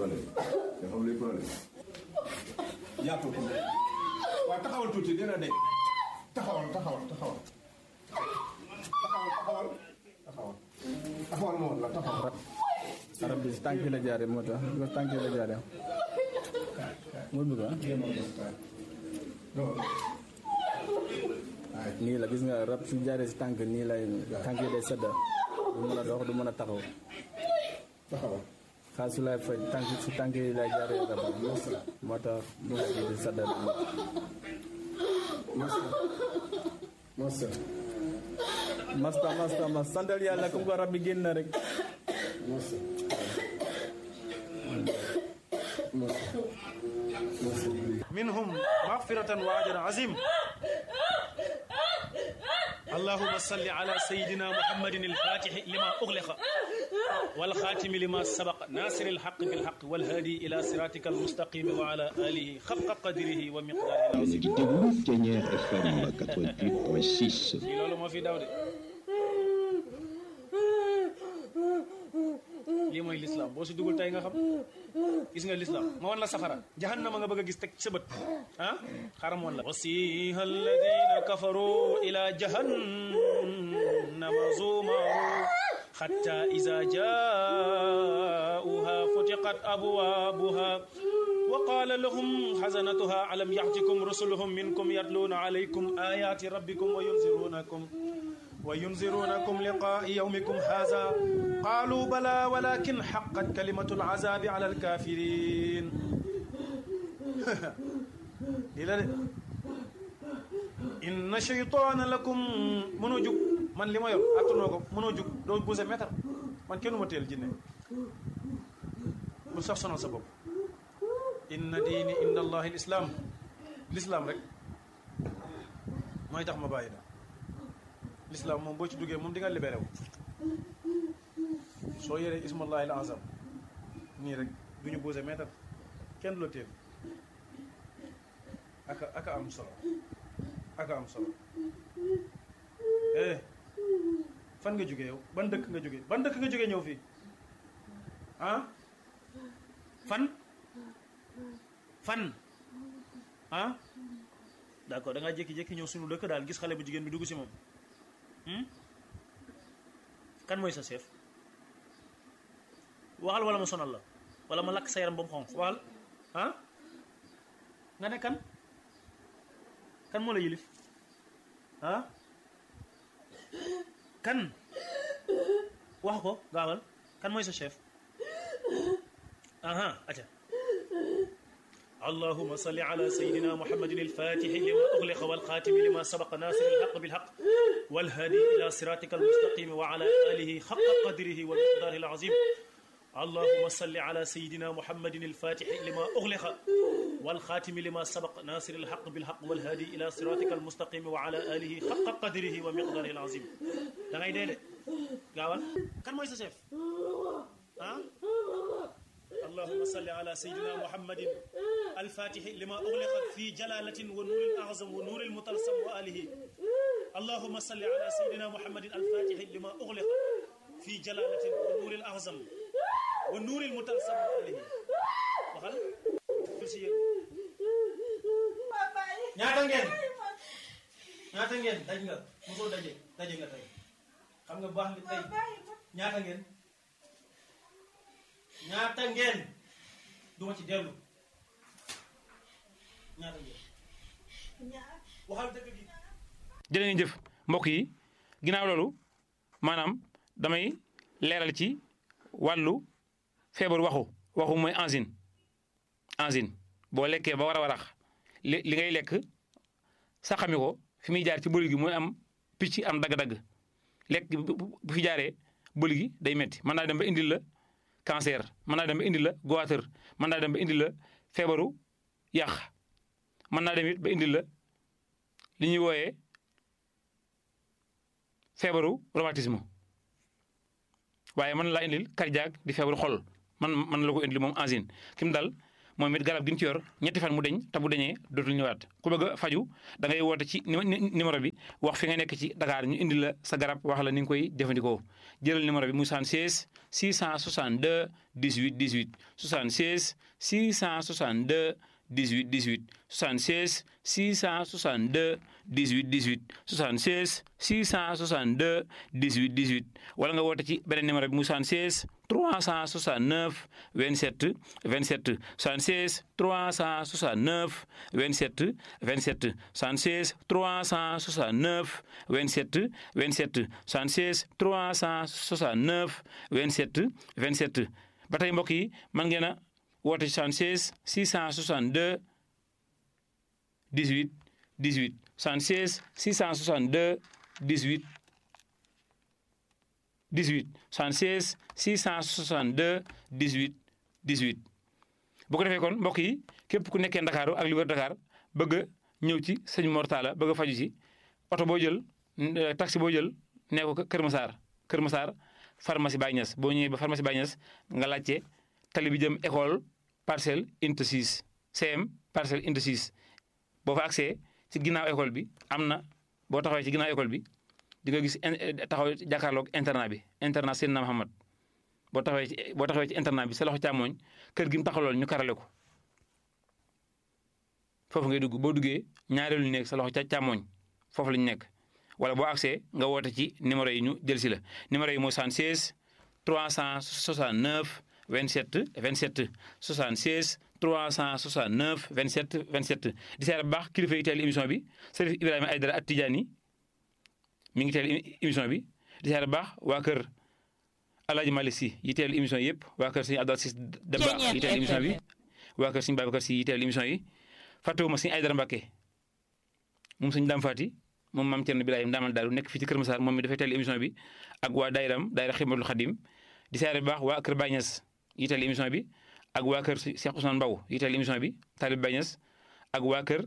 problème nga xam luy problème yaatoo ko waaw taxawal tuuti dina de taxawal taxawal taxawal taxawal taxawal taxawal taxawal moo la taxawal arab bi si tànk yi la jaaree moo tax bi ko tànk yi la jaaree moo bëgg ah nii la gis nga rab su jaaree si tànk nii lay tànk yi day sedda du mën a dox du mën a taxaw taxawal xaal su lay faj tànk si tànk yi lay jaaree rab moo tax mu di sedda masa masa masta masta mas santal yàlla comme ko rab bi génn na rek masa masa masa منهم مغفرة وأجر عظيم اللهم صل على سيدنا محمد الفاتح لما أغلق والخاتم لما سبق ناصر الحق بالحق والهادي إلى صراطك المستقيم وعلى آله خفق قدره ومقداره yéen a العظيم ngi déglu Ténière FM 88.6 lii loolu moo fi daw de lii mooy lislaam boo si dugul tey nga xam gis nga lislaam ma wan la safara jahannama nga bëgg a gis teg ci sa bët ah xaram woon la wasiha alladina kafaru ila jahannama zumaru حتى إذا جاءوها فتقت أبوابها وقال لهم حزنتها ألم يأتكم رسلهم منكم يتلون عليكم آيات ربكم وينذرونكم وينذرونكم لقاء يومكم هذا قالوا بلى ولكن حقت كلمة العذاب على الكافرين إلى إن شيطان لكم منو جوك man li ma yor attanoo ko mënoo jug doo bouse mètre man kenn ma teel jinne bu sax sonal sa bopp inna diini inda allahi lislaam lislaam rek mooy tax ma bàyyi da lislaam moom boo ci duggee moom di nga libéré wu soo yoree ismallahi al azam nii rek du ñu bouse mètre kenn du la teel aka aka am solo aka am solo eh fan nga jógee yow ban dëkk nga jógee ban dëkk nga jógee ñëw fii ah fan fan ah d'accord da ngaa jékki-jékki ñëw suñu dëkk daal gis xale bu jigéen bi dugg si moom kan mooy sa chef waxal wala ma sonal la wala ma lakk sa yaram ba mu xonq waxal ah nga ne kan kan moo la yilif ah kan wax ko gaawal kan mooy sa chef aha aca اللهم صل على سيدنا محمد الفاتح لما أغلق والخاتم لما سبق ناصر الحق بالحق والهادي إلى صراطك المستقيم وعلى آله حق قدره ومقداره العظيم اللهم صل على سيدنا محمد الفاتح لما أغلق والخاتم لما سبق ناصر الحق بالحق والهادي إلى صراطك المستقيم وعلى آله حق قدره ومقداره العظيم da ngay dee de gaawal kan mooy sa chef ah اللهم صل على سيدنا محمد الفاتح لما أغلق في جلالة ونور الأعظم ونور المطلسم وآله اللهم صل على سيدنا محمد الفاتح لما أغلق في جلالة ونور الأعظم ونور المطلسم وآله waxal si yéen ñaata ngeen ñaata ngeen daj nga mosoo daje daje nga tey xam nga baax li tey ñaata ngeen ñaata ngeen duma ci dellu ñaata ngeen waxal dëgg gi jërë ngeen jëf mbokk yi ginnaaw loolu maanaam damay leeral ci wàllu feebar waxu waxu mooy angine angine boo lekkee ba war a warax li li ngay lekk saxami ko fi muy jaar ci bëli gi mooy am picc am dagg-dagg lekk bu fi jaaree bëli gi day metti mën naa dem ba indil la cancer mën naa dem ba indil la goitre mën naa dem ba indil la feebaru yàq mën naa dem it ba indil la li ñuy wooyee feebaru rhumatisme waaye mën laa indil cardiaque di feebaru xol man man la ko indil moom angine kim dal moom it garab gi nga ci yor ñetti fan mu deñ te bu deñee dootul ñëwaat ku bëgg a faju da ngay woote ci numéro bi wax fi nga nekk ci Dakar ñu indi la sa garab wax la ni nga koy jëfandikoo jëlal numéro bi muy 76 662 18 18 76 662 18 18 76 662 18 18 76 662 18 18 wala nga woote ci beneen numéro bi muy 76 369 27 27 76 369 27 27 76 369 27 27 76 369 27 27 ba tey mbokk yi mën ngeen a woote 76 662 18 18 76 662 18 18 76 662 18 18 bu ko defee kon mbokk yi képp ku nekkee Ndakaaru ak li wër Dakar bëgg a ñëw ci sëñ Mor Talla bëgg a faju ci oto boo jël taxi boo jël nee ko Kër Massar Kër Massar pharmacie Baye Niass boo ñëwee ba pharmacie Baye Niass nga laajte tali bi jëm école parcelle unité 6 CM parcelle unité 6 boo fa accès ci ginnaaw école bi am na boo taxawee ci ginnaaw école bi di nga gis taxaw jàkkaarloog internat bi internat Seydina Muhammad boo taxawee ci boo taxawee ci internat bi sa loxo càmmooñ kër gi mu taxawlool ñu karale ko foofu ngay dugg boo duggee ñaareelu nekk sa loxo ca càmmooñ foofu la ñu nekk wala boo accès nga woote ci numéro yi ñu jël si la numéro yi mooy 76 369 27 27 76 369 27 27 di seet bu baax kilifa yi teel émission bi Serif Ibrahima Aydara at Tidiane mi ngi teel émission bi di seet bu baax waa kër Alaaji Malick Si yi teel émission yëpp waa kër Sëñ Abdou Aziz Dabakh yi teel émission bi waa kër Sëñ Babacar Si yi teel émission yi fàttewuma Sëñ Aydara Mbàkke moom Sëñ Dam Faati moom maam Cerno Birahim Ndaamal Daaru nekk fii ci Kër Massar moom mi dafay teel émission bi ak waa daayiram daayira Xidmatul Xadim di seet bu baax waa kër Baye Niass yi teel émission bi ak waa kër Cheikh Ousmane Mbaw yi teel émission bi Talib Baye Niass ak waa kër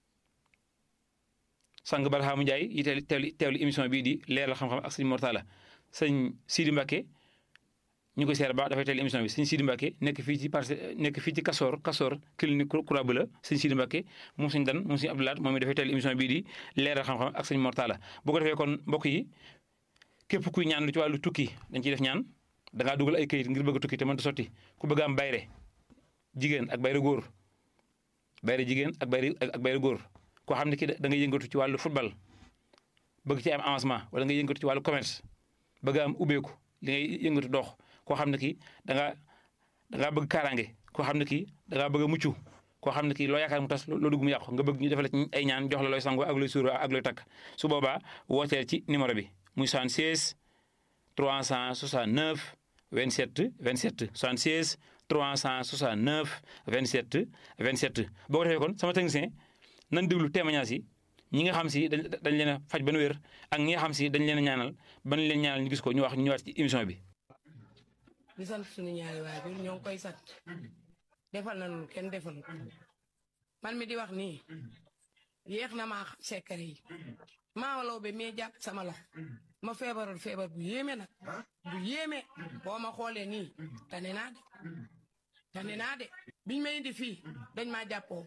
sang Barhaamu Njaay yi teel teewlu teewlu émission bii di leeral xam-xam ak sëñ Mortala sëñ Sidi Mbacke ñu koy seer baax dafay teel émission bi sëñ Sidi Mbacke nekk fii ci parce nekk fii ci Kasoor Kasoor clinique Croix Bleue sëñ Sidi Mbacke moom sëñ Dan moom sëñ Abdoulaat moom it dafay teel émission bii di leeral xam-xam ak sëñ Mortala bu ko defee kon mbokk yi képp kuy ñaan lu ci wàllu tukki dañ ciy def ñaan da ngaa dugal ay këyit ngir bëgg a tukki te mënta sotti ku bëgg am bayre jigéen ak bayre góor bayre jigéen ak bayre ak bayre góor koo xam ne ki da ngay yëngatu ci wàllu football bëgg ci am avancement wala nga yëngatu ci wàllu commerce bëgg am ubbeeku li ngay yëngatu dox koo xam ne ki da nga da ngaa bëgg kaaraange koo xam ne ki da ngaa bëgg a mucc koo xam ne kii loo yaakaar mu tas loo dugg mu yàqu nga bëgg ñu defal ci ay ñaan jox la looy sango ak looy suura ak looy takk su boobaa wooteel ci numéro bi muy 76 369 27 27 76 369 27 27 boo ko defee kon sama technicien nan déglu témoignage yi ñi nga xam si dañ dañ leen a faj ba nu wér ak ñi nga xam si dañ leen a ñaanal ba ñu leen ñaanal ñu gis ko ñu wax ñu ñëwaat ci émission bi. di sant suñu ñaari waajur ñoo ngi koy sant defal nañu kenn defal man mi di wax nii yéex na maa xam secret yi maa law be mee jàpp sama loxo ma feebaroon feebar bu yéeme nag bu yéeme boo ma xoolee nii tane naa de tane naa de biñ ma indi fii dañ maa jàppoo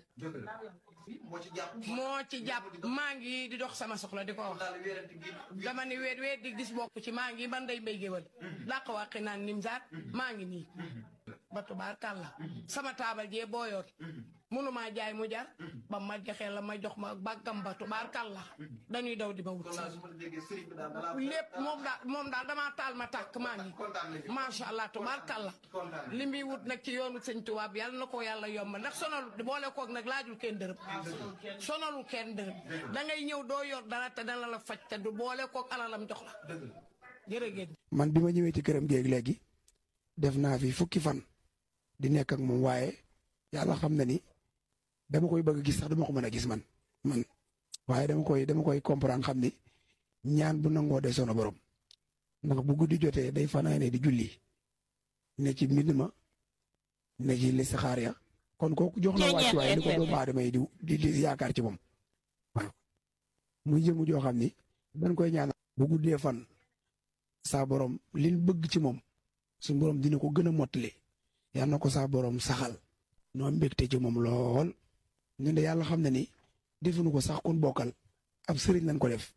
moo ci jàpp maa ngi di dox sama soxla di ko wax dama ni weet weet di gis bokk ci maa ngi man day mbay géwal dàq wàqi naan nim zaat maa ngi nii ba tubaar kàlla sama taabal jee booyoon mënumaa jaay mu jar ba ma joxee la ma jox ma bàggam ba tubaar kàlla dañuy daw di ma wut lépp moom daal moom daal damaa taal ma tàkk maa ngi macha allah tubaar kàlla li muy wut nag ci yoonu sëñ tubaab yàlla na ko yàlla yomb ndax sonalu boole koog nag laajul kenn dërëm sonalu kenn dërëm da ngay ñëw doo yor dara te dana la faj te du boole koog alalam jox la jërëjëf man bi ma ñëwee ci këram géeg léegi def naa fi fukki fan di nekk ak moom waaye yàlla xam na ni dama koy bëgg gis sax dama ko mën a gis man man waaye dama koy dama koy comprendre xam ni ñaan bu nangoo de sono borom ndax bu guddi jotee day fanaane di julli ne ci mbind ma ne ci listixaar ya kon kooku jox na wàcc waaye ni ko doomu aadama yi di di yaakaar ci moom waaw muy jëmu joo xam ni dañ koy ñaanal bu guddee fan saa borom liñ bëgg ci moom suñu borom dina ko gën a mottali yal na ko saa borom saxal noo mbégte ci moom lool ñun de yàlla xam na ni defuñu ko sax kun bokkal ab sëriñ lañ ko def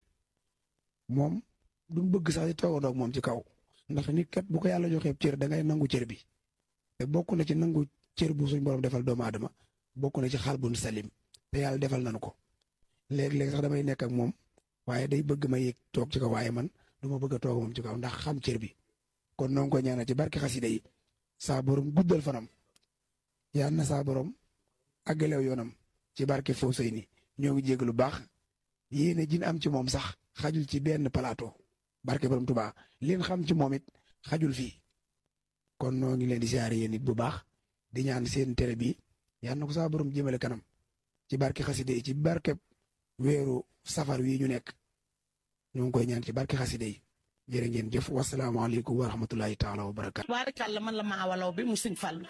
moom duñ bëgg sax di toogandoo ak moom ci kaw ndax nit kat bu ko yàlla joxee cër da ngay nangu cër bi te bokk na ci nangu cër bu suñ borom defal doomu aadama bokk na ci xaal bu salim te yàlla defal nañu ko léeg-léeg sax damay nekk ak moom waaye day bëgg ma yéeg toog ci kaw waaye man du ma bëgg a toog moom ci kaw ndax xam cër bi kon noo ngi ko ñaanal ci barke xasida yi saa borom guddal fanam yal na saa borom àggalew yoonam ci barke Fawcet ni ñoo ngi jégg lu baax yéene jin am ci moom sax xajul ci benn plateau barke borom Tuubaa leen xam ci moom it xajul fii kon noo ngi leen di siyaare yéen it bu baax di ñaan seen télé bi yal na ko saa borom jëmale kanam ci barke xasida yi ci barke weeru safar wi ñu nekk ñoo ngi koy ñaan ci barke xasida yi jërë ngeen jëf wasalaamaaleykum wa rahmatulahi taala wa barakaatu. waarikàlla man la maa walaw bi mu sëñ Fallu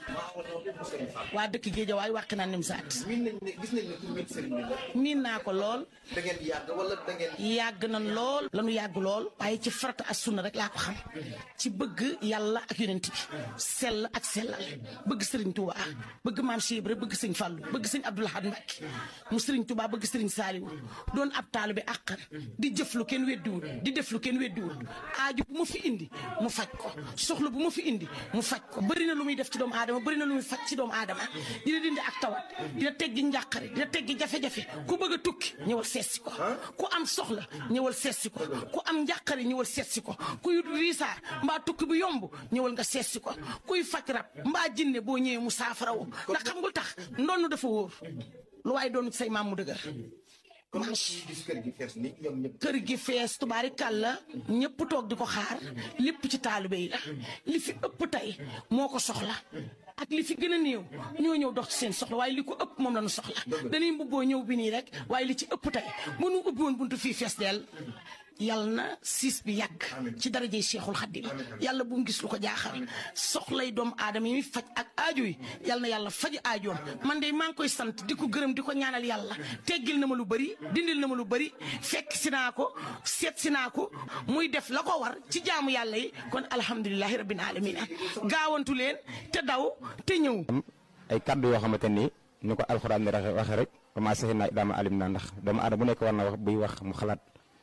waa dëkk Géejawaay wàq naa nim saat miin nañ ne gis nañ ne ku miin sëriñ bi la. miin naa ko lool da ngeen di yàgg wala da ngeen. yàgg nañ lool lanu yàgg lool waaye ci farata ak sunna rek laa ko xam ci bëgg yàlla ak yonent bi sell ak sellal bëgg sëriñ Touba bëgg maam Cheikh Ibra bëgg sëñ Fallu bëgg sëñ Abdou Lahad Mbacké mu sëriñ Touba bëgg sëriñ Saliou doon ab taalibe àqan di jëf lu kenn weddiwul di def lu kenn weddiwul aaju bu ma fi indi mu faj ko soxla bu ma fi indi mu faj ko bëri na lu muy def ci doomu aadama bëri na lu muy faj ci doomu aadama dina dindi ak tawat dina teggi njàqare dina teggi jafe-jafe ku bëgg a tukki ñëwal seetsi ko ku am soxla ñëwal seetsi ko ku am njàqare ñëwal seetsi ko kuy riisaar mbaa tukki bu yomb ñëwal nga seetsi ko kuy faj rab mbaa jinne boo ñëwee mu saafara woo ndax xam nga tax ndonn dafa wóor lu waaye doon say maam mu dëgër comme gis kër gi fees ni ñoom ñëpp. kër gi fees tubaari kàlla ñëpp toog di ko xaar lépp ci taalibe yi la li fi ëpp tey moo ko soxla ak li fi gën a néew ñoo ñëw dox ci seen soxla waaye li ko ëpp moom la ñu soxla dañuy mbubboo ñëw bi nii rek waaye li ci ëpp tey bu nu ubbi woon buntu fii fees dell yàlla na siis bi yàgg ci darajey Cheikhul Khadim yàlla bu mu gis lu ko jaaxal soxlay doomu aadama yi muy faj ak aajo yi yàlla na yàlla faj aajoom man de maa ngi koy sant di ko gërëm di ko ñaanal yàlla teggil na ma lu bëri dindil na ma lu bëri fekk si naa ko seet si naa ko muy def la ko war ci jaamu yàlla yi kon alhamdulilahi rabbil alamina gaawantu leen te daw te ñëw ay kaddu yoo xamante ni ni ko alxuraan ni waxe rek commencé naa daama alim naa ndax doomu aadama bu nekk war na wax buy wax mu xalaat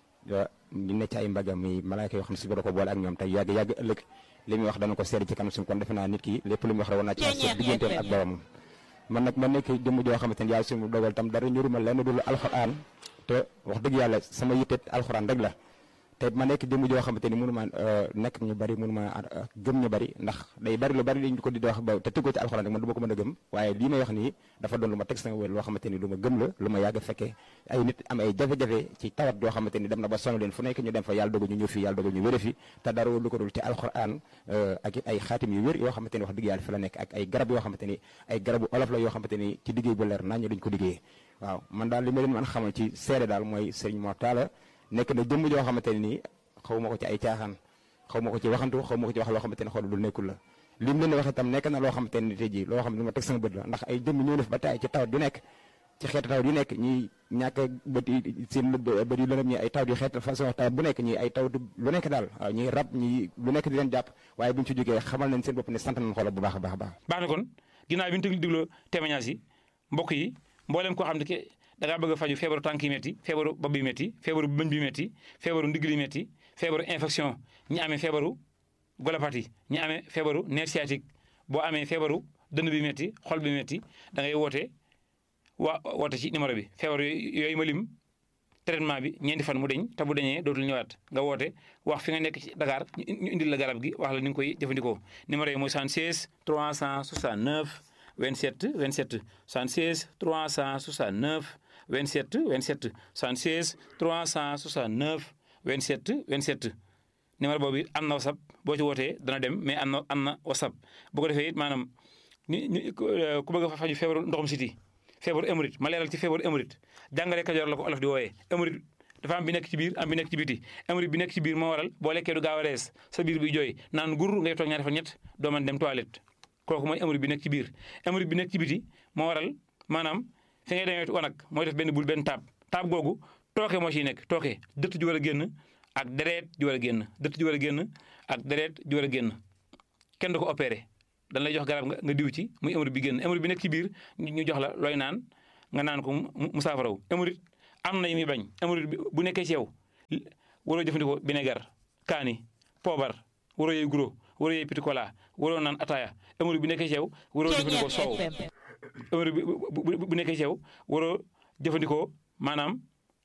ñu ne ci ay mbagam muy malaayka yoo xam ne si ko boole ak ñoom tey yàgg yàgg ëllëg li muy wax dana ko seede ci kanam suñu kon defe naa nit ki lépp lu muy wax rek war naa ci wax digganteem ak boromam man nag ma nekk jëmm joo xamante ni yàlla suñu dogal tam dara ñuruma lenn dul alxuraan te wax dëgg yàlla sama yitte alxuraan rek la te ma nekk jëmm joo xamante ni mënuma nekk ñu bari mënuma gëm ñu bari ndax day bari lu bari liñ ko di wax ba te tëggoo ci alxuraan rek man du ma ko mën a gëm waaye lii may wax nii dafa doon lu ma teg sama wér loo xamante ni lu ma gëm la lu ma yàgg fekkee ay nit am ay jafe-jafe ci tawat yoo xamante ni dem na ba sonn leen fu nekk ñu dem fa yàlla dogal ñu ñëw fii yàlla dogal ñu wére fi te dara lu ko dul ci alxuraan ak it ay xaatim yu wér yoo xamante ni wax dëgg yàlla fi la nekk ak ay garab yoo xamante ni ay garabu olof la yoo xamante ni ci liggéey bu leer nañ duñ ko liggéeyee waaw man daal li ma leen mën xamal ci seede daal mooy sëriñ Mor Talla nekk na jëmm joo xamante ni nii xaw ma ko ci ay caaxaan xaw ma ko ci waxantu xaw ma ko ci wax loo xamante ne xool lu nekkul la lim leen wax itam nekk na loo xamante ne tey jii loo xam ne lu ma teg sama bët la ndax ay jëmm ñoo def ba taay ci tawat yu nekk ci xeetu tawat yu nekk ñi ñàkk bët yi seen bët yu lëndëm ñi ay tawat yu xeet façon tawat bu nekk ñi ay tawat lu nekk daal waaw ñi rab ñi lu nekk di leen jàpp waaye bu ñu ci jógee xamal nañ seen bopp ne sant nañ xoolal bu baax a baax a baax baax na kon ginnaaw bi ñu tëgg digloo témoignage yi mbokk yi mbooleem koo xam ne ke da ngaa bëgg a faju feebaru tànk yi métti feebaru bopp bi métti feebaru bëñ bi métti feebaru ndigg li métti feebaru infection ñi amee feebaru golopathie ñi amee feebaru nerf sciatique boo amee feebaru dënn bi métti xol bi métti da ngay woote waa woote ci numéro bi feebar yooyu ma lim traitement bi ñeenti fan mu deñ te bu deñee dootul ñëwaat nga woote wax fi nga nekk ci Dakar ñu indil la garab gi wax la ni nga koy jëfandikoo numéro yi mooy 76 369 27 27 76 369 27 27 76 369 27 27 numéro boobu am na whatsapp boo ci wootee dana dem mais am na am na whatsapp bu ko defee it maanaam ni ni ku bëgg a faju feebaru ndoxum siti feebaru émorite ma leeral ci feebaru émorite jàngale kajoor la ko olof di wooyee émorite dafa am bi nekk ci biir am bi nekk ci biti émorite bi nekk ci biir moo waral boo lekkee du gaaw a rees sa biir bi jooy naan gur ngay toog ñaari fan ñett doo mën dem toilette kooku mooy émorite bi nekk ci biir émorite bi nekk ci biti moo waral maanaam fi ngay demee wanag mooy def benn bul benn taab taab googu tooke moo ciy nekk tooke dëtt ji war a génn ak deret ji war a génn dëtt ji war a génn ak deret ji war a génn kenn du ko opéré dañ lay jox garab nga nga diw ci muy émeri bi génn émeri bi nekk ci biir ñu jox la looy naan nga naan ko mu saafaraw émeri am na yu muy bañ émeri bi bu nekkee ci yow waroo jëfandikoo vinaigre kaani poobar waroo yooyu guro waroo yooyu petit cola waroo naan ataaya émeri bi nekkee ci yow waroo jëfandikoo soow émeri bi bu nekkee ci yow waroo jëfandikoo maanaam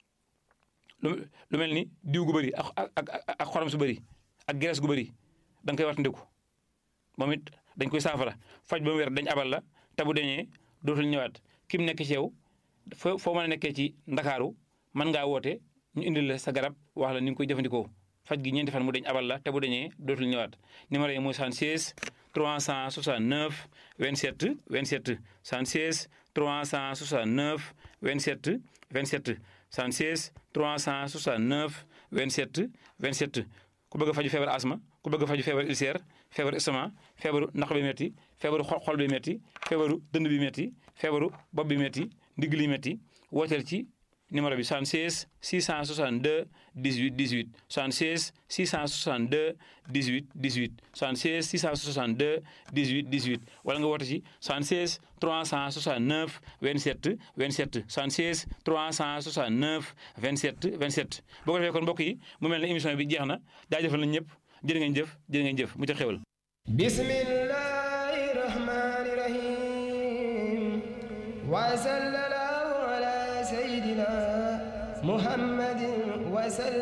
lu mel ni diw gu bëri ak ak ak xorom su bëri ak graisse gu bëri da nga koy wattandiku moom it dañ koy saafara faj ba mu wér dañ abal la te bu dañee dootul ñëwaat ki mu nekk ci yow foo foo mën a nekkee ci ndakaaru mën ngaa woote ñu indil la sa garab wax la ni nga koy jëfandikoo faj gi ñeenti fan mu dañ abal la te bu dañee dootul ñëwaat numéro yi mooy 76 369 27 27 76 369 27 27 76 369 27 27 ku bëgg a faju feebar asma ku bëgg a faju feebar ulcère feebaru estomac feebaru naq bi metti feebaru xol bi metti feebaru dënd bi metti feebaru bopp bi metti ndigg li metti wooteel ci numéro bi 76 662 18 18 76 662 18 18 76 662 18 18 wala nga woote ci 76 369 27 27 76 369 27 27 boo ko defee kon mbokk yi mu mel ne émission bi jeex na jaajëfal nañ ñëpp jërë ngeen jëf jërë ngeen jëf mu ca xewal bismillahi rahmani rahim wa sallallahu ala sayyidina muhammadin wa sallam